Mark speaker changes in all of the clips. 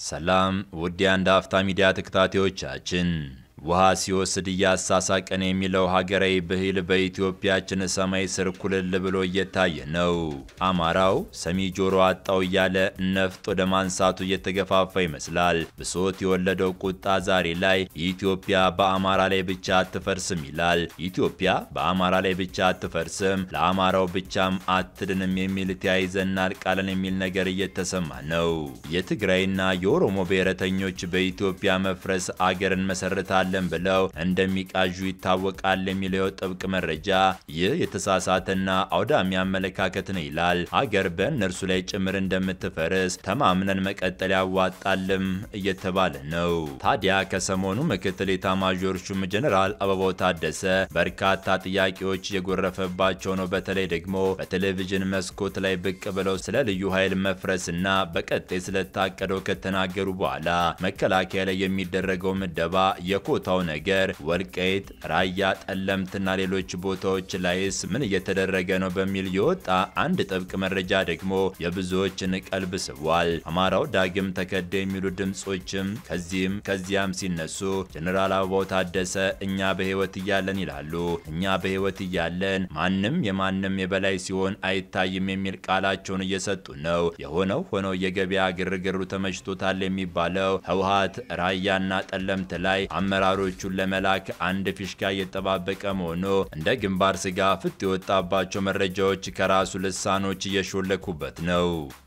Speaker 1: ሰላም ውድ የአንድ አፍታ ሚዲያ ተከታታዮቻችን፣ ውሃ ሲወስድ እያሳሳቀን የሚለው ሀገራዊ ብሂል በኢትዮጵያችን ሰማይ ስር ኩልል ብሎ እየታየ ነው። አማራው ሰሚ ጆሮ አጣው እያለ ነፍጥ ወደ ማንሳቱ እየተገፋፋ ይመስላል። ብሶት የወለደው ቁጣ ዛሬ ላይ ኢትዮጵያ በአማራ ላይ ብቻ አትፈርስም ይላል። ኢትዮጵያ በአማራ ላይ ብቻ አትፈርስም፣ ለአማራው ብቻም አትድንም የሚል ተያይዘናል ቃለን የሚል ነገር እየተሰማ ነው። የትግራይና የኦሮሞ ብሔረተኞች በኢትዮጵያ መፍረስ አገርን መሰረታል ለን ብለው እንደሚቃዡ ይታወቃል የሚለው ጥብቅ መረጃ ይህ የተሳሳተና አውዳሚ አመለካከት ነው ይላል። አገር በእነርሱ ላይ ጭምር እንደምትፈርስ ተማምነን መቀጠል ያዋጣልም እየተባለ ነው። ታዲያ ከሰሞኑ ምክትል ኤታማዦር ሹም ጀኔራል አበባው ታደሰ በርካታ ጥያቄዎች እየጎረፈባቸው ነው። በተለይ ደግሞ በቴሌቪዥን መስኮት ላይ ብቅ ብለው ስለ ልዩ ኃይል መፍረስና በቀጣይ ስለታቀደው ከተናገሩ በኋላ መከላከያ ላይ የሚደረገው ምደባ የኮ ታው ነገር ወልቃይት፣ ራያ፣ ጠለምትና ሌሎች ቦታዎች ላይስ ምን እየተደረገ ነው በሚል የወጣ አንድ ጥብቅ መረጃ ደግሞ የብዙዎችን ቀልብ ስቧል። አማራው ዳግም ተከደ የሚሉ ድምጾችም ከዚህም ከዚያም ሲነሱ ጀኔራል አበባው ታደሰ እኛ በህይወት እያለን ይላሉ። እኛ በህይወት እያለን ማንም የማንም የበላይ ሲሆን አይታይም የሚል ቃላቸውን እየሰጡ ነው። የሆነው ሆነው የገበያ ግርግሩ ተመችቶታል የሚባለው ህወሓት ራያና ጠለምት ላይ አመራሮቹን ለመላክ አንድ ፊሽካ እየተጠባበቀ መሆኑ እንደ ግንባር ስጋ ፍት የወጣባቸው መረጃዎች ከራሱ ልሳኖች እየሾለኩበት ነው።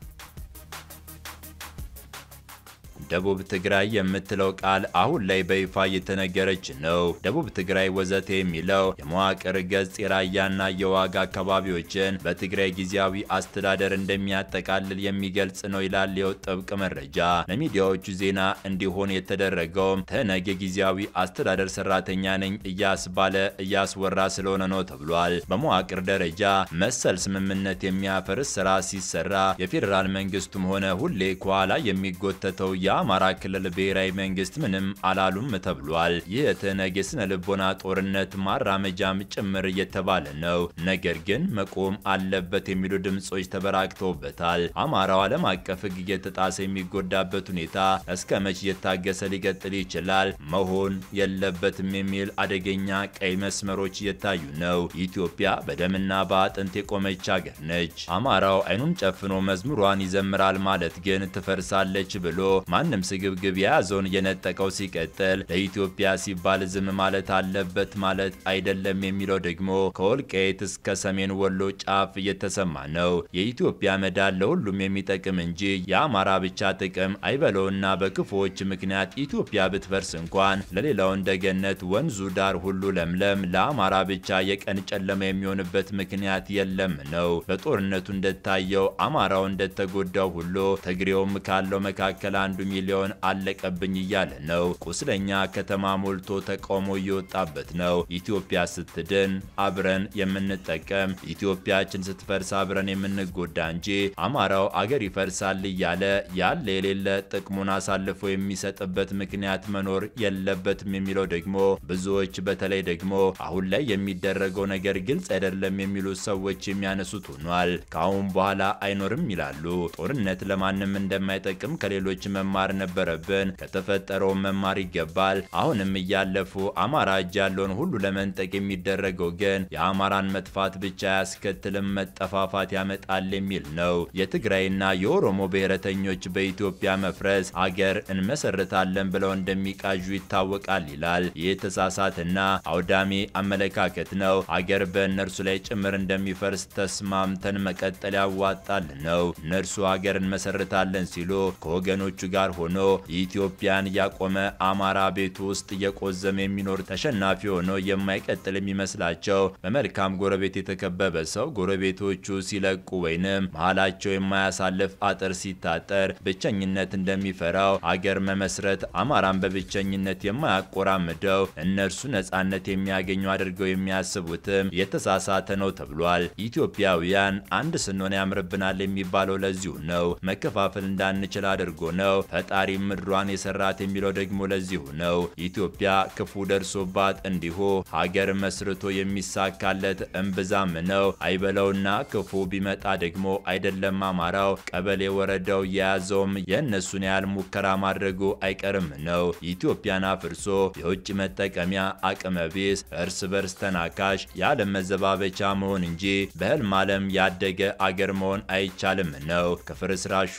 Speaker 1: ደቡብ ትግራይ የምትለው ቃል አሁን ላይ በይፋ እየተነገረች ነው። ደቡብ ትግራይ ወዘተ የሚለው የመዋቅር ገጽ የራያና የዋጋ አካባቢዎችን በትግራይ ጊዜያዊ አስተዳደር እንደሚያጠቃልል የሚገልጽ ነው ይላል የው ጥብቅ መረጃ። ለሚዲያዎቹ ዜና እንዲሆን የተደረገውም ትህነግ የጊዜያዊ አስተዳደር ሰራተኛ ነኝ እያስባለ እያስወራ ስለሆነ ነው ተብሏል። በመዋቅር ደረጃ መሰል ስምምነት የሚያፈርስ ስራ ሲሰራ የፌዴራል መንግስቱም ሆነ ሁሌ ከኋላ የሚጎተተው የአማራ ክልል ብሔራዊ መንግስት ምንም አላሉም ተብሏል። ይህ የትህነግ የስነ ልቦና ጦርነት ማራመጃም ጭምር እየተባለ ነው። ነገር ግን መቆም አለበት የሚሉ ድምጾች ተበራክተውበታል። አማራው ዓለም አቀፍ ሕግ እየተጣሰ የሚጎዳበት ሁኔታ እስከ መቼ እየታገሰ ሊቀጥል ይችላል? መሆን የለበትም የሚል አደገኛ ቀይ መስመሮች እየታዩ ነው። ኢትዮጵያ በደምና በአጥንት የቆመች ሀገር ነች። አማራው አይኑን ጨፍኖ መዝሙሯን ይዘምራል ማለት ግን ትፈርሳለች ብሎ ማንም ስግብግብ የያዘውን እየነጠቀው ሲቀጥል ለኢትዮጵያ ሲባል ዝም ማለት አለበት ማለት አይደለም የሚለው ደግሞ ከወልቃይት እስከ ሰሜን ወሎ ጫፍ እየተሰማ ነው። የኢትዮጵያ መዳን ለሁሉም የሚጠቅም እንጂ የአማራ ብቻ ጥቅም አይበለውና በክፉዎች ምክንያት ኢትዮጵያ ብትፈርስ እንኳን ለሌላው እንደገነት ወንዙ ዳር ሁሉ ለምለም፣ ለአማራ ብቻ የቀን ጨለማ የሚሆንበት ምክንያት የለም ነው። በጦርነቱ እንደታየው አማራው እንደተጎዳው ሁሉ ትግሬውም ካለው መካከል አንዱ ሚሊዮን አለቀብኝ እያለ ነው። ቁስለኛ ከተማ ሞልቶ ተቃውሞ እየወጣበት ነው። ኢትዮጵያ ስትድን አብረን የምንጠቀም ኢትዮጵያችን ስትፈርስ አብረን የምንጎዳ እንጂ አማራው አገር ይፈርሳል እያለ ያለ የሌለ ጥቅሙን አሳልፎ የሚሰጥበት ምክንያት መኖር የለበትም የሚለው ደግሞ ብዙዎች በተለይ ደግሞ አሁን ላይ የሚደረገው ነገር ግልጽ አይደለም የሚሉ ሰዎች የሚያነሱት ሆኗል። ከአሁን በኋላ አይኖርም ይላሉ። ጦርነት ለማንም እንደማይጠቅም ከሌሎች መማር ነበረብን። ከተፈጠረው መማር ይገባል። አሁንም እያለፉ አማራ እጅ ያለውን ሁሉ ለመንጠቅ የሚደረገው ግን የአማራን መጥፋት ብቻ አያስከትልም፣ መጠፋፋት ያመጣል የሚል ነው። የትግራይና የኦሮሞ ብሔረተኞች በኢትዮጵያ መፍረስ አገር እንመሰርታለን ብለው እንደሚቃዡ ይታወቃል ይላል። ይህ የተሳሳትና አውዳሚ አመለካከት ነው። አገር በእነርሱ ላይ ጭምር እንደሚፈርስ ተስማምተን መቀጠል ያዋጣል ነው። እነርሱ አገር እንመሰርታለን ሲሉ ከወገኖቹ ጋር ሆኖ ኢትዮጵያን ያቆመ አማራ ቤቱ ውስጥ እየቆዘመ የሚኖር ተሸናፊ ሆኖ የማይቀጥል የሚመስላቸው በመልካም ጎረቤት የተከበበ ሰው ጎረቤቶቹ ሲለቁ ወይንም መሀላቸው የማያሳልፍ አጥር ሲታጠር ብቸኝነት እንደሚፈራው አገር መመስረት አማራን በብቸኝነት የማያቆራምደው እነርሱ ነጻነት የሚያገኙ አድርገው የሚያስቡትም የተሳሳተ ነው ተብሏል። ኢትዮጵያውያን አንድ ስንሆን ያምርብናል የሚባለው ለዚሁ ነው። መከፋፈል እንዳንችል አድርጎ ነው። ፈጣሪ ምድሯን የሰራት የሚለው ደግሞ ለዚሁ ነው። ኢትዮጵያ ክፉ ደርሶባት እንዲሁ ሀገር መስርቶ የሚሳካለት እምብዛም ነው። አይበለውና ክፉ ቢመጣ ደግሞ አይደለም አማራው ቀበሌ ወረዳው የያዘውም የእነሱን ያህል ሙከራ ማድረጉ አይቀርም ነው። ኢትዮጵያን አፍርሶ የውጭ መጠቀሚያ አቅመ ቢስ እርስ በርስ ተናካሽ የዓለም መዘባበቻ መሆን እንጂ በህልም ዓለም ያደገ አገር መሆን አይቻልም ነው። ከፍርስራሹ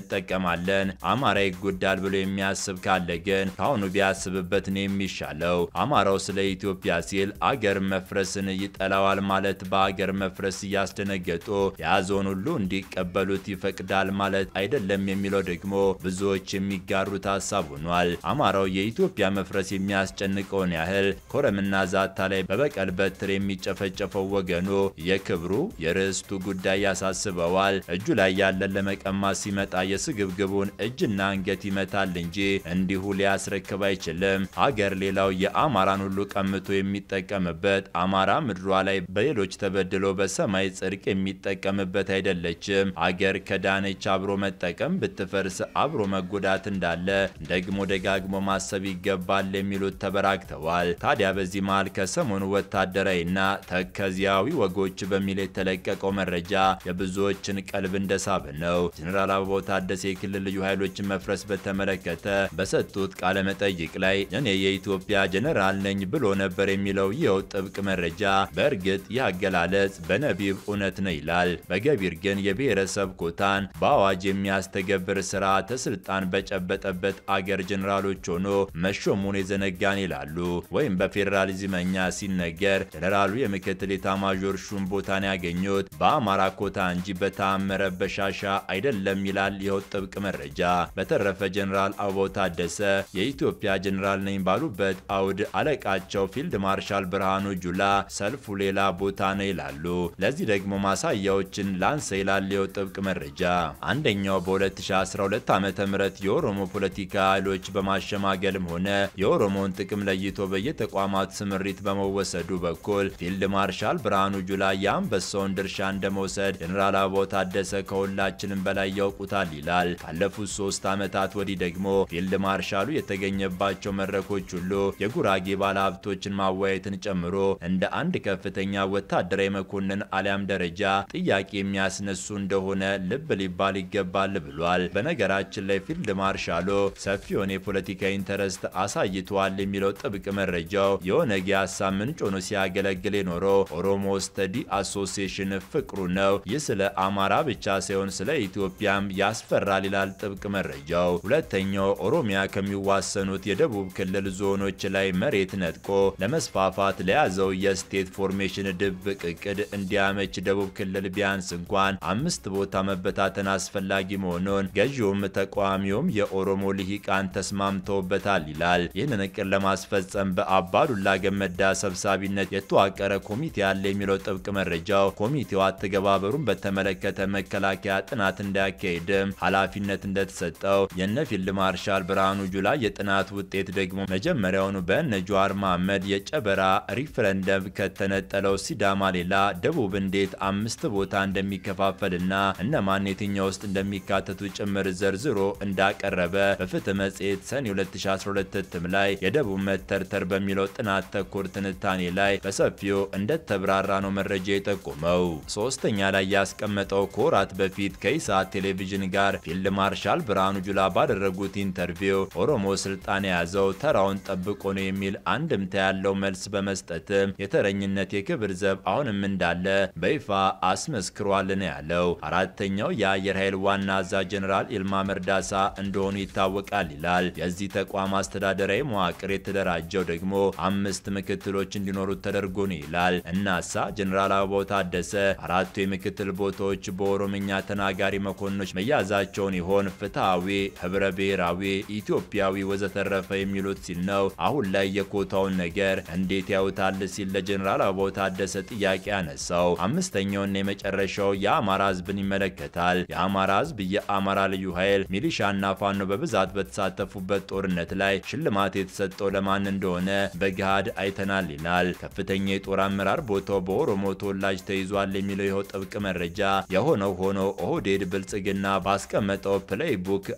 Speaker 1: እንጠቀማለን አማራ ይጎዳል ብሎ የሚያስብ ካለ ግን ከአሁኑ ቢያስብበት ነው የሚሻለው። አማራው ስለ ኢትዮጵያ ሲል አገር መፍረስን ይጠላዋል ማለት በአገር መፍረስ እያስደነገጡ የያዘውን ሁሉ እንዲቀበሉት ይፈቅዳል ማለት አይደለም የሚለው ደግሞ ብዙዎች የሚጋሩት ሀሳብ ሆኗል። አማራው የኢትዮጵያ መፍረስ የሚያስጨንቀውን ያህል ኮረምና ዛታ ላይ በበቀል በትር የሚጨፈጨፈው ወገኑ የክብሩ የርስቱ ጉዳይ ያሳስበዋል። እጁ ላይ ያለን ለመቀማት ሲመጣ የስግብግቡን እጅና አንገት ይመታል እንጂ እንዲሁ ሊያስረክብ አይችልም። አገር ሌላው የአማራን ሁሉ ቀምቶ የሚጠቀምበት አማራ ምድሯ ላይ በሌሎች ተበድሎ በሰማይ ጽድቅ የሚጠቀምበት አይደለችም። አገር ከዳነች አብሮ መጠቀም ብትፈርስ አብሮ መጎዳት እንዳለ ደግሞ ደጋግሞ ማሰብ ይገባል የሚሉት ተበራክተዋል። ታዲያ በዚህ መሃል ከሰሞኑ ወታደራዊና ተከዚያዊ ወጎች በሚል የተለቀቀው መረጃ የብዙዎችን ቀልብ እንደሳበ ነው። ጀኔራል አበባው ታደሰ የክልል ልዩ ኃይሎችን መፍረስ በተመለከተ በሰጡት ቃለ መጠይቅ ላይ እኔ የኢትዮጵያ ጀኔራል ነኝ ብሎ ነበር የሚለው ይኸው ጥብቅ መረጃ በእርግጥ ይህ አገላለጽ በነቢብ እውነት ነው ይላል። በገቢር ግን የብሔረሰብ ኮታን በአዋጅ የሚያስተገብር ስርዓተ ስልጣን በጨበጠበት አገር ጀኔራሎች ሆኖ መሾሙን የዘነጋን ይላሉ። ወይም በፌዴራሊዝመኛ ሲነገር ጀኔራሉ የምክትል ኤታማዦር ሹም ቦታን ያገኙት በአማራ ኮታ እንጂ በተአመረ በሻሻ አይደለም ይላል ይኸው ጥብቅ መረጃ። በተረፈ ጀኔራል አበባው ታደሰ የኢትዮጵያ ጀኔራል ነኝ ባሉበት አውድ አለቃቸው ፊልድ ማርሻል ብርሃኑ ጁላ ሰልፉ ሌላ ቦታ ነው ይላሉ። ለዚህ ደግሞ ማሳያዎችን ላንሳ ይላል ይኸው ጥብቅ መረጃ። አንደኛው በ2012 ዓ ም የኦሮሞ ፖለቲካ ኃይሎች በማሸማገልም ሆነ የኦሮሞን ጥቅም ለይቶ በየተቋማት ስምሪት በመወሰዱ በኩል ፊልድ ማርሻል ብርሃኑ ጁላ የአንበሳውን ድርሻ እንደመውሰድ ጀኔራል አበባው ታደሰ ከሁላችንም በላይ ያውቁታል ይላል። ካለፉት ሶስት ዓመታት ወዲህ ደግሞ ፊልድ ማርሻሉ የተገኘባቸው መድረኮች ሁሉ የጉራጌ ባለሀብቶችን ማወያየትን ጨምሮ እንደ አንድ ከፍተኛ ወታደራዊ መኮንን አሊያም ደረጃ ጥያቄ የሚያስነሱ እንደሆነ ልብ ሊባል ይገባል ብሏል። በነገራችን ላይ ፊልድ ማርሻሉ ሰፊውን የፖለቲካ ኢንተረስት አሳይተዋል የሚለው ጥብቅ መረጃው የኦነግ የሀሳብ ምንጭ ሆኖ ሲያገለግል የኖረው ኦሮሞ ስተዲ አሶሲዬሽን ፍቅሩ ነው። ይህ ስለ አማራ ብቻ ሳይሆን ስለ ኢትዮጵያም ያስፈራል ይላል ጥብቅ መረጃው። ሁለተኛው ኦሮሚያ ከሚዋሰኑት የደቡብ ክልል ዞኖች ላይ መሬት ነጥቆ ለመስፋፋት ለያዘው የስቴት ፎርሜሽን ድብቅ እቅድ እንዲያመች ደቡብ ክልል ቢያንስ እንኳን አምስት ቦታ መበታተን አስፈላጊ መሆኑን ገዢውም ተቃዋሚውም የኦሮሞ ልሂቃን ተስማምተውበታል ይላል። ይህንን እቅድ ለማስፈጸም በአባዱላ ገመዳ ሰብሳቢነት የተዋቀረ ኮሚቴ አለ የሚለው ጥብቅ መረጃው ኮሚቴው አተገባበሩን በተመለከተ መከላከያ ጥናት እንዳያካሄድም ኃላፊነት እንደተሰጠው የነ ፊልድ ማርሻል ብርሃኑ ጁላ የጥናት ውጤት ደግሞ መጀመሪያውኑ በነ ጀዋር መሐመድ የጨበራ ሪፍረንደም ከተነጠለው ሲዳማ ሌላ ደቡብ እንዴት አምስት ቦታ እንደሚከፋፈልና እነማን የትኛው ውስጥ እንደሚካተቱ ጭምር ዘርዝሮ እንዳቀረበ በፍትህ መጽሔት ሰኔ 2012 እትም ላይ የደቡብ መተርተር በሚለው ጥናት ተኮር ትንታኔ ላይ በሰፊው እንደተብራራ ነው መረጃ የጠቆመው። ሶስተኛ ላይ ያስቀመጠው ከወራት በፊት ከኢሳት ቴሌቪዥን ጋር ፊልድ ማርሻል ብርሃኑ ጁላ ባደረጉት ኢንተርቪው ኦሮሞ ስልጣን የያዘው ተራውን ጠብቆ ነው የሚል አንድምታ ያለው መልስ በመስጠትም የተረኝነት የክብር ዘብ አሁንም እንዳለ በይፋ አስመስክሯል ነው ያለው። አራተኛው የአየር ኃይል ዋና አዛዥ ጀኔራል ኢልማ መርዳሳ እንደሆኑ ይታወቃል ይላል። የዚህ ተቋም አስተዳደራዊ መዋቅር የተደራጀው ደግሞ አምስት ምክትሎች እንዲኖሩት ተደርጎ ነው ይላል። እናሳ ጀኔራል አበባው ታደሰ አራቱ የምክትል ቦታዎች በኦሮምኛ ተናጋሪ መኮንኖች መያዛቸውን ይሆን ፍትሐዊ፣ ህብረ ብሔራዊ፣ ኢትዮጵያዊ ወዘተረፈ የሚሉት ሲል ነው። አሁን ላይ የኮታውን ነገር እንዴት ያዩታል ሲል ለጀኔራል አበባው ታደሰ ጥያቄ ያነሳው። አምስተኛውና የመጨረሻው የአማራ ህዝብን ይመለከታል። የአማራ ህዝብ የአማራ ልዩ ኃይል ሚሊሻና ፋኖ በብዛት በተሳተፉበት ጦርነት ላይ ሽልማት የተሰጠው ለማን እንደሆነ በገሃድ አይተናል ይላል። ከፍተኛ የጦር አመራር ቦታው በኦሮሞ ተወላጅ ተይዟል የሚለው ይኸው ጥብቅ መረጃ የሆነው ሆኖ ኦህዴድ ብልጽግና ባስቀመጠው ፕሌይ ቡክ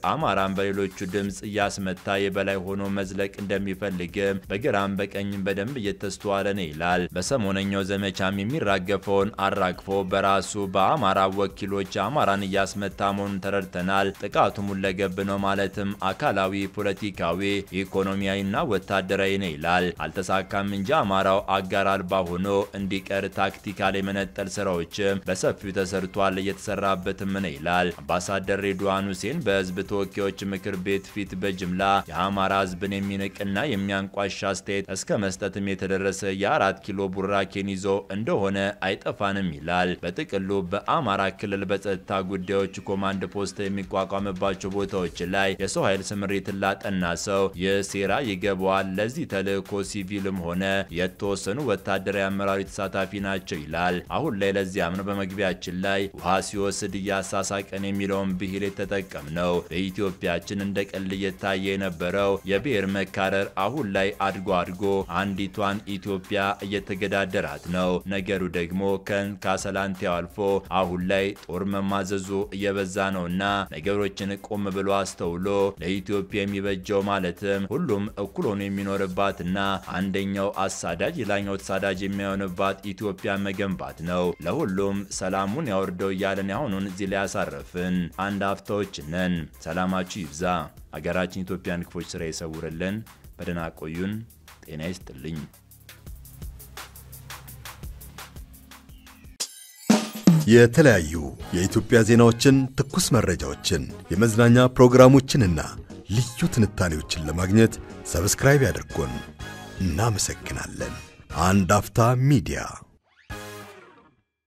Speaker 1: አማራን በሌሎቹ ድምፅ እያስመታ የበላይ ሆኖ መዝለቅ እንደሚፈልግም በግራም በቀኝም በደንብ እየተስተዋለ ነው ይላል። በሰሞነኛው ዘመቻም የሚራገፈውን አራግፎ በራሱ በአማራ ወኪሎች አማራን እያስመታ መሆኑን ተረድተናል። ጥቃቱ ሁለገብ ነው ማለትም አካላዊ፣ ፖለቲካዊ፣ ኢኮኖሚያዊና ወታደራዊ ነው ይላል። አልተሳካም እንጂ አማራው አጋር አልባ ሆኖ እንዲቀር ታክቲካል የመነጠል ስራዎችም በሰፊው ተሰርቷል፣ እየተሰራበትም ነው ይላል። አምባሳደር ሬድዋን ሁሴን በህዝብ ተወካዮች ምክር ቤት ፊት በጅምላ የአማራ ህዝብን የሚንቅና የሚያንቋሽ አስተያየት እስከ መስጠትም የተደረሰ የአራት ኪሎ ቡራኬን ይዞ እንደሆነ አይጠፋንም ይላል። በጥቅሉ በአማራ ክልል በጸጥታ ጉዳዮች ኮማንድ ፖስት የሚቋቋምባቸው ቦታዎች ላይ የሰው ኃይል ስምሪትን ላጠና ሰው ይህ ሴራ ይገባዋል። ለዚህ ተልእኮ ሲቪልም ሆነ የተወሰኑ ወታደራዊ አመራሮች ተሳታፊ ናቸው ይላል። አሁን ላይ ለዚያም ነው በመግቢያችን ላይ ውሃ ሲወስድ እያሳሳቀን የሚለውን ብሂል የተጠቀም ነው። በኢትዮጵያችን እንደ ቀልድ እየታየ የነበረው የብሔር መካረር አሁን ላይ አድጎ አድጎ አንዲቷን ኢትዮጵያ እየተገዳደራት ነው። ነገሩ ደግሞ ከን ካሰላንቲያው አልፎ አሁን ላይ ጦር መማዘዙ እየበዛ ነውና ነገሮችን ቆም ብሎ አስተውሎ ለኢትዮጵያ የሚበጀው ማለትም ሁሉም እኩል ሆኖ የሚኖርባትና አንደኛው አሳዳጅ ሌላኛው ተሳዳጅ የሚሆንባት ኢትዮጵያ መገንባት ነው። ለሁሉም ሰላሙን ያወርደው እያለን ያሁኑን እዚህ ላይ ያሳረፍን አንድ አፍታዎች ነን። ሰላማችሁ ይብዛ። አገራችን ኢትዮጵያን ክፎች ስራ ይሰውርልን። በደህና ቆዩን። ጤና ይስጥልኝ።
Speaker 2: የተለያዩ የኢትዮጵያ ዜናዎችን፣ ትኩስ መረጃዎችን፣ የመዝናኛ ፕሮግራሞችንና ልዩ ትንታኔዎችን ለማግኘት ሰብስክራይብ ያድርጉን። እናመሰግናለን። አንድ አፍታ ሚዲያ